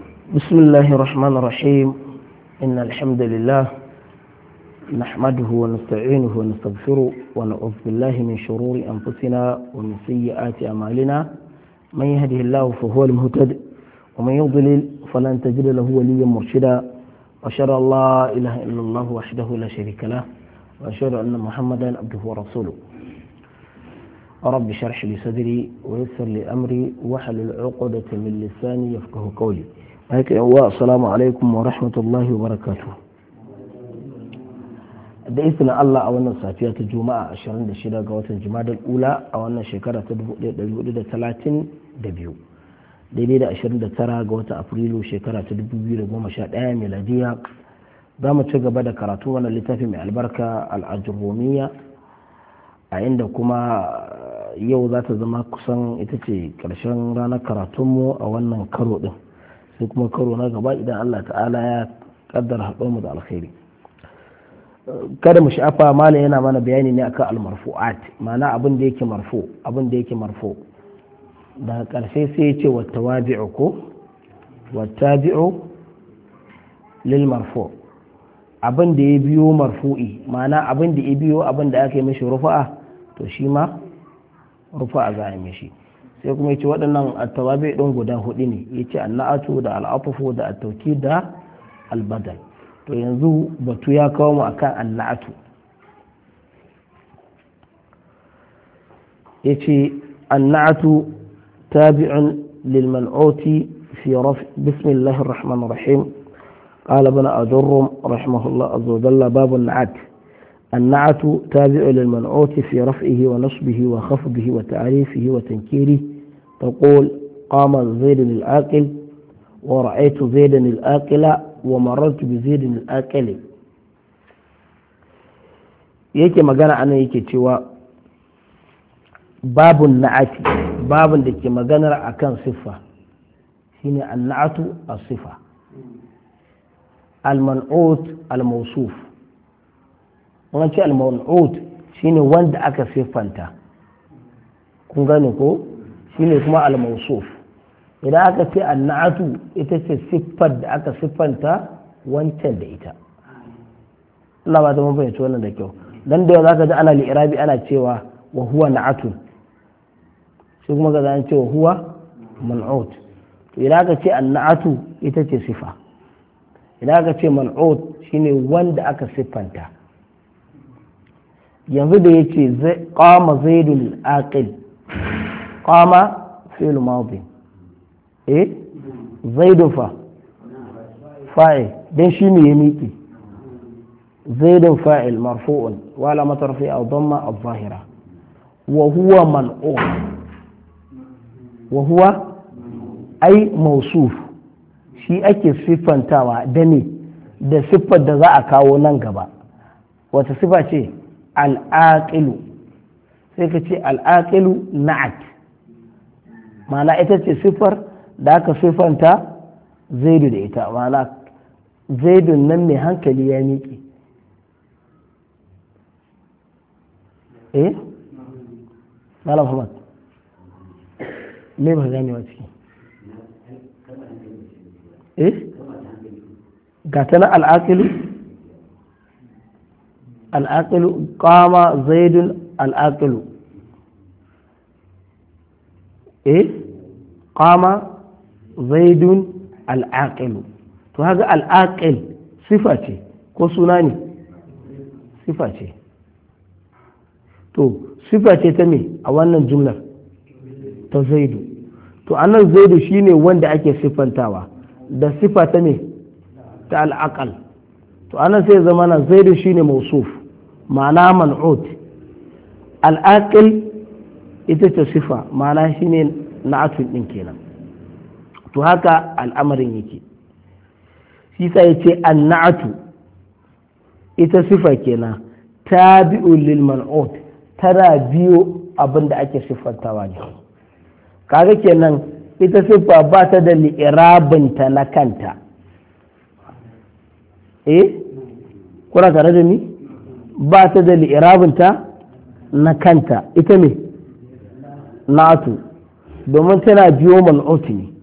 بسم الله الرحمن الرحيم إن الحمد لله نحمده ونستعينه ونستغفره ونعوذ بالله من شرور أنفسنا ومن سيئات أعمالنا من يهده الله فهو المهتد ومن يضلل فلن تجد له وليا مرشدا وأشهد أن لا إله إلا الله وحده لا شريك له وأشهد أن محمدا عبده ورسوله رب اشرح لي صدري ويسر لي أمري واحلل عقدة من لساني يفقه قولي السلام عليكم ورحمة الله وبركاته da izinin Allah a wannan safiya ta juma'a 26 ga watan jimadar ula a wannan shekara ta 1432 daidai da 29 ga watan afrilu shekara ta 2011 miladiya za mu ci gaba da karatu wannan littafi mai albarka al'ajurumiya a inda kuma yau za ta zama kusan ita ce karshen ranar karatunmu a wannan karo din sai kuma karo na gaba idan Allah ta'ala ya kaddara haɗo mu da alkhairi kada mu sha'afa mala yana mana bayani ne akan almarfu'at ma'ana abin da yake marfu abin da yake marfu daga ƙarshe sai ya ce wattawabi'u ko wattabi'u lil marfu abin da ya biyo marfu'i ma'ana abin da ya biyo abin da aka yi mishi rufa'a to shi ma rufa'a za a yi mishi sai kuma ya ce waɗannan attawabi ɗin guda hudu ne ya ce annatu da al'afufu da attauki da albadal to yanzu batu ya kawo mu akan annatu ya ce annatu tabi'un lil man'uti fi raf bismillahir rahmanir rahim قال ابن أدرم رحمه الله عز وجل باب النعت النعت تابع للمنعوت في رفعه ونصبه وخفضه وتعريفه وتنكيره تقول قام زيد الآكل ورأيت زيدا الآكل ومررت بزيد الآكل yake magana anan yake cewa babun na'ati babun da ke maganar akan siffa shine annatu as-sifa al-man'ut al-mawsuf wannan ce al-man'ut shine wanda aka siffanta kun gane ko shine kuma al-mawsuf idan aka ce annatu ita ce siffar da aka siffanta wancan da ita Allah ba ta mun fahimci wannan da kyau dan da zaka ji ana li'irabi ana cewa wa huwa na'atun shi kuma ga an ce wa huwa man'ut to idan aka ce annatu ita ce sifa idan aka ce man'ut shine wanda aka siffanta yanzu da yace qama zaidul aqil qama fi'l madi eh zaidun fa fa'il dan shi ne ya miƙe zaidun fa'il marfu'un wala matarfi a dhamma al-zahira wa huwa man'u wa huwa ai mausuf shi ake siffantawa da ne da siffar da za a kawo nan gaba wata siffa ce al'aqilu sai ka ce al'aqilu na'at ma'ana ita ce siffar da aka siffanta zaidu da ita ma'ana zaidun nan mai hankali ya miƙe eh malam Muhammad me ba gane wa ciki eh ga ta na al'aqilu al'aqilu qama zaidun al'aqilu eh qama zaidun al'aqilu to haka al'aqil sifa ce ko suna ne sifa ce to sifa ce ta me a wannan jumlar ta zaidu to annan zaidu shine wanda ake siffantawa da sifa ta me ta al'aqal to anan sai zama na zaidu shine mausuf ma'ana man'ut al'aqil ita ce sifa ma'ana shine na'atun din kenan to haka al'amarin yake shi sa ya ce annatu ita sifa kenan tabi'u lil man'ut tana biyo abin da ake siffantawa ne kaga kenan ita siffa ba ta da li'irabinta na kanta eh kuna tare da ni ba ta da li'irabinta na kanta ita ne na'atu domin tana biyo man'ut ne